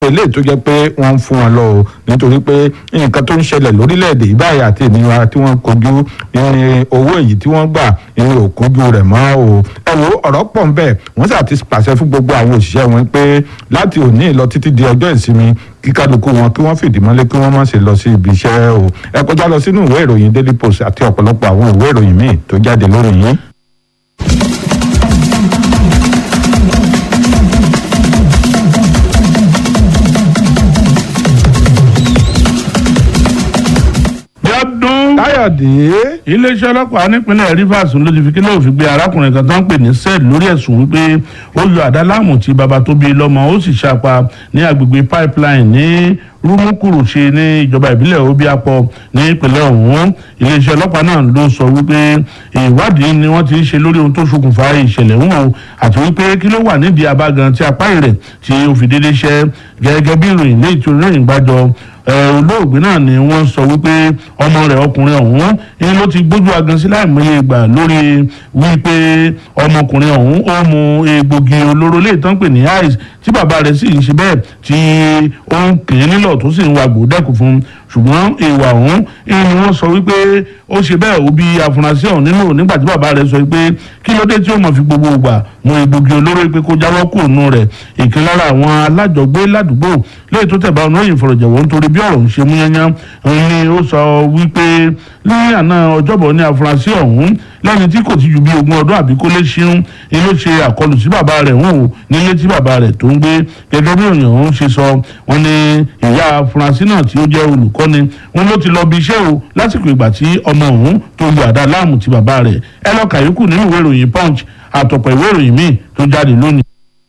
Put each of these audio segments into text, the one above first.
eléyìí tó jẹ́ pé wọ́n ń fún wọn lọ o nítorí pé nǹkan tó ń ṣẹlẹ̀ lórílẹ̀‐èdè yìí báyìí àti ìnira tí wọ́n kojú ní owó èyí tí wọ́n gbà ní òkojú rẹ̀ mọ́ o ẹ wo ọ̀rọ̀ pọ̀ ń bẹ̀ wọ́n sì ti pàṣẹ fún gbogbo àwọn òṣìṣẹ́ wọn pé láti òní lọ títí di ọjọ́ ìsinmi kí kálukú wọn kí wọ́n fìdí mọ́lé kí wọ́n má ṣe lọ sí ibi iṣẹ́ o ẹ kọjá lọ sínú ìwé ìròyìn daily post àti ọ̀pọ̀lọpọ̀ àwọn ìwé ìròyìn míì tó jáde lórí yín. Bíọ́dún káyọ̀dé iléeṣẹ́ ọlọ́pàá nípínlẹ̀ Rivers ló ti fi kílẹ̀ òfin gbé arákùnrin kan tó ń pè ní sed lórí ẹ̀sùn wípé ó yọ àdá láàmú tí baba tó bí lọ́mọ ó sì ṣàpá ní agbègbè pipeline ní rúmúkúrú ṣe ní ìjọba ìbílẹ̀ Obiapo ní ìpínlẹ̀ ọ̀hún iléeṣẹ́ ọlọ́pàá náà ló sọ wípé ìwádìí ni wọ́n ti ń ṣe lórí ohun tó ṣokùnfà ìṣẹ̀lẹ̀ ọ̀hún àti wípé kí ló wà nídìí abágan tí apá rẹ̀ tí ó fi dédé ṣẹ́ gẹ́gẹ́ bí ìròyìn lé ìtòrí ìròyìn gbàjọ olóògbé náà ni wọ́n sọ wípé ọmọ rẹ̀ ọkùnrin ọ̀hún ni ló ti gbójú agan sí láìmọye ìgbà lórí wípé ọmọkùnrin ọ̀hún ó mu egbògi olóró lè tán pè ní ice tí bàbá rẹ̀ sì ń ṣe bẹ́ẹ̀ tí ó ń kì í nílọ̀ tó sì ń wa gbòdẹ́kù fún un ṣùgbọ́n ìwà ọ̀hún ni wọ́n sọ wípé ó ṣe bẹ́ẹ̀ ó bí afurasí ọ̀hún nínú nígbà tí bàbá rẹ̀ sọ pé kí ló dé tí ó mọ̀ fi gbogbo ìgbà mu egbògi olóró pé kó jáwọ́ kúrò nù rẹ̀ ìkan lára àwọn alájọgbé ládùúgbò lẹ́yìn tó tẹ̀bá ọ̀nà ìfọ̀rọ̀jẹ̀wọ̀ nítorí bí ọ̀rọ̀ ń ṣe mú yányán ni ó sọ wípé lẹ́yìn àná ọjọ́bọ̀ ní afurasí ọ̀hún lẹ́yìn tí kò ti ju bí ogún ọdún àbí kó lè ṣeun ni ló ṣe àkọlù sí bàbá rẹ̀ hùn ó nílé tí bàbá rẹ̀ tó ń gbé gẹ́gẹ́ bí òyìn ọ̀hún ṣe sọ wọ́n ní ìyá afurasí náà tí ó jẹ́ olùkọ́ni wọn ló ti lọ bí iṣẹ́ o lásìkò ìgbà tí ọmọ ọ̀hún tó lu àdá láàmú ti bàbá rẹ̀ ẹ lọ kàyókù nínú ìwé ìròyìn punch àtọ̀pọ̀ ìwé ìròyìn míì tó jáde lónìí.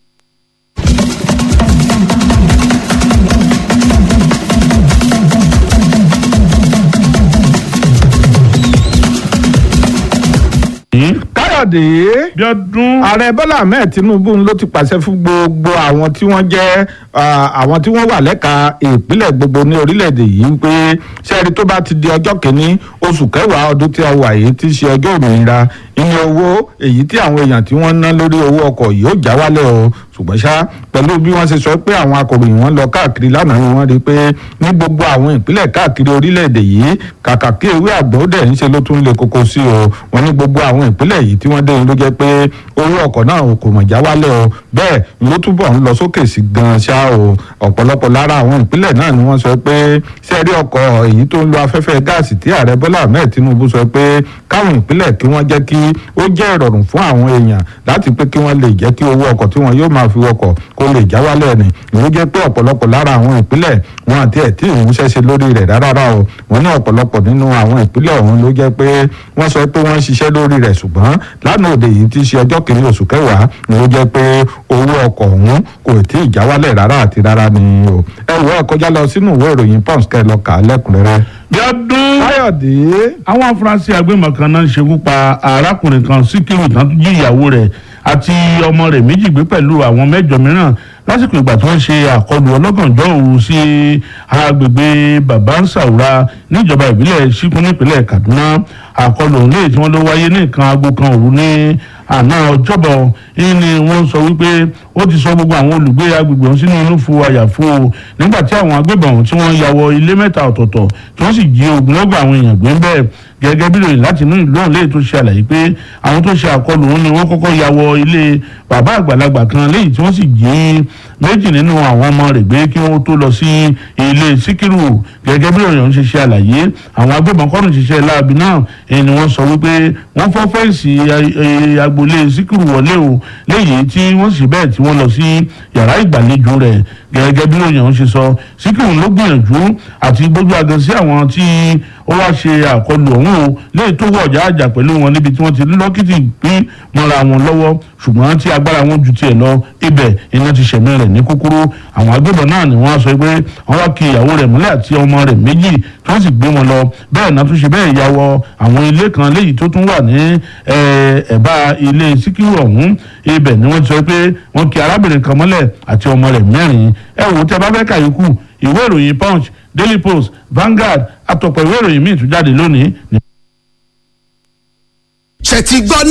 káyọ̀dé Bíọ́dún ààrẹ bọ́lá ahmed tinubu ló ti pàṣẹ fún gbogbo àwọn tí wọ́n jẹ́ àwọn tí wọ́n wà lẹ́ka ìpínlẹ̀ gbogbo ní orílẹ̀-èdè yìí pé sẹ́ẹ̀rì tó bá ti di ọjọ́ kìíní oṣù kẹwàá ọdún tí a wà yìí ti ṣe ọjọ́ òmìnira iye owó èyí tí àwọn èèyàn tí wọ́n ná lórí owó ọkọ̀ yóò já wálẹ̀ o ṣùgbọ́n ṣá pẹ̀lú bí wọ́n ṣe sọ pé àwọn akọ̀ròyìn wọn lọ káàkiri lánàá ni wọ́n rí i pé ní gbogbo àwọn ìpínlẹ̀ káàkiri orílẹ̀-èdè yìí kàkà kí ewé àgbọ̀n dẹ̀ ń ṣe ló tún lè koko sí o wọ́n ní gbogbo àwọn ìpínlẹ̀ yìí tí wọ́n dé ló jẹ́ pé owó ọkọ̀ náà kò mọ̀ já wálẹ̀ o bẹ́ẹ̀ ló túbọ̀ ń lọ sókè sí gan ṣá o ọ̀pọ̀lọpọ̀ lára àwọn ìpínlẹ̀ náà ni wọ́n sọ pé sẹ́ẹ̀rí ọkọ̀ èyí tó ń lo afẹ́fẹ́ gáàsì tí ààrẹ Bọ́lá Ahmed Tinubu sọ pé káwọn ìpínlẹ̀ kí wọ́n jẹ́ kí ó jẹ́ ìrọ̀rùn fún àwọn èèyàn láti pé kí wọ́n lè jẹ́ kí owó ọkọ̀ tí wọ́n yóò máa fi wọkọ̀ kó lè já wálẹ̀ ni ìlú jẹ́ pé ọ̀pọ̀lọpọ̀ lára àwọn ìpínlẹ̀ wọn àti ẹ̀ tí ìmúṣẹ́ ṣe lórí rẹ̀ rárá o wọ́n ní ọ̀pọ̀lọpọ̀ nínú àwọn ìpínlẹ̀ ọ̀hún ló jẹ́ pé wọ́n sọ pé wọ́n ń ṣiṣẹ́ lórí rẹ̀ ṣùgbọ́n lánàá òde yìí ti ṣe ọjọ́ kìíní oṣù kẹwàá ni ó jẹ́ pé owó ọkọ̀ ọ̀hún kò tí ì já wálẹ̀ rárá àti rárá ni o ẹ wọ ẹ kọjá lọ sínú ìwé ìròyìn pons kẹ lọ kà á lẹ́kùnrẹ́rẹ́. Bíọ́dún káyọ̀dé àwọn afurasí agbébọn kan náà ń ṣekú pa arákùnrin kan síkírù tán tó jí ìyàwó rẹ̀ àti ọmọ rẹ̀ méjì gbé pẹ̀lú àwọn mẹ́jọ mìíràn lásìkò ìgbà tí wọ́n ṣe àkọlù ọlọ́gànjọ́ òru sí agbègbè babansaura níjọba ìbílẹ̀ síkún nípínlẹ̀ Kaduna àkọlù ọ̀hún lè tí wọ́n ló wáyé ní nǹkan aago kan òru ní àná ọjọ́bọ̀ yìí ni wọ́n sọ wípé ó ti sọ gbogbo àwọn olùgbé agbègbè ọ̀hún sínú inú fu àyàfo nígbà tí àwọn agbébọn ọ̀hún tí wọ́n ya wọ ilé mẹ́ta ọ̀tọ̀ọ̀tọ̀ tí wọ́n sì jí ogunlọ́gọ̀ àwọn èèyàn gbé ń bẹ́ẹ̀ gẹ́gẹ́ bí lóyìn láti inú ìlú ọ̀hún léyìí tó ṣe àlàyé pé àwọn tó ṣe àkọlù ọ̀hún ni wọ́n kọ́kọ́ ya wọ ilé bàbá àgbàlagbà kan léyìí tí wọ́n sì jí méjì nínú àwọn ọmọ rẹ̀ gbé kí wọ́n tó lọ sí ilé síkírù gẹ́gẹ́ bí lóyìn ọ̀hún ṣe ṣe àlàyé àwọn agbébọn kọ́nù ṣiṣẹ́ láabi náà èyí ni wọ́n sọ wípé wọ́n fọ́ fẹ́ǹsì agboolé síkírù wọlé o léyìí tí wọ́n sì bẹ́ẹ̀ tí wọ́n lọ sí yàrá ìgbàlejò rẹ̀ gẹ́gẹ́ bí lóyìn ọ̀hún ṣe sọ síkírù ló gbìyànjú àti gbójú agan sí àwọn tí ó wá ṣe àkọlù ọ̀hún o léyìí tó wọ̀ ọ̀jà àjà pẹ̀lú wọn níbi tí wọ́n ti lọ́kìtì pín mọ́ra wọn lọ́wọ́ ṣùgbọ́n tí agbára wọn ju tiẹ̀ lọ ibẹ̀ iná ti ṣẹ̀mí rẹ̀ ní kúkúrú àwọn agbébọn náà ni wọ́n sọ pé wọ́n wá kí ìyàwó rẹ̀ múlẹ̀ àti ọmọ rẹ̀ méjì tí wọ́n sì gbé wọn lọ bẹ́ẹ̀ náà tún ṣe bẹ́ẹ̀ ya wọ àwọn ilé kan léyìí tó tún wà ní ẹ̀bá ilé síkírù ọ̀hún ibẹ̀ ni wọ́n ti sọ pé wọ́n kí arábìnrin kan mọ́lẹ̀ àti ọmọ rẹ̀ mẹ́rin ẹ wò ó tẹ́ bá fẹ́ kàyékù ìwé ìròyìn punch daily post Vanguard àtọ̀pọ̀ ìwé ìròyìn míì tún jáde lónìí. ṣe ti gbọ́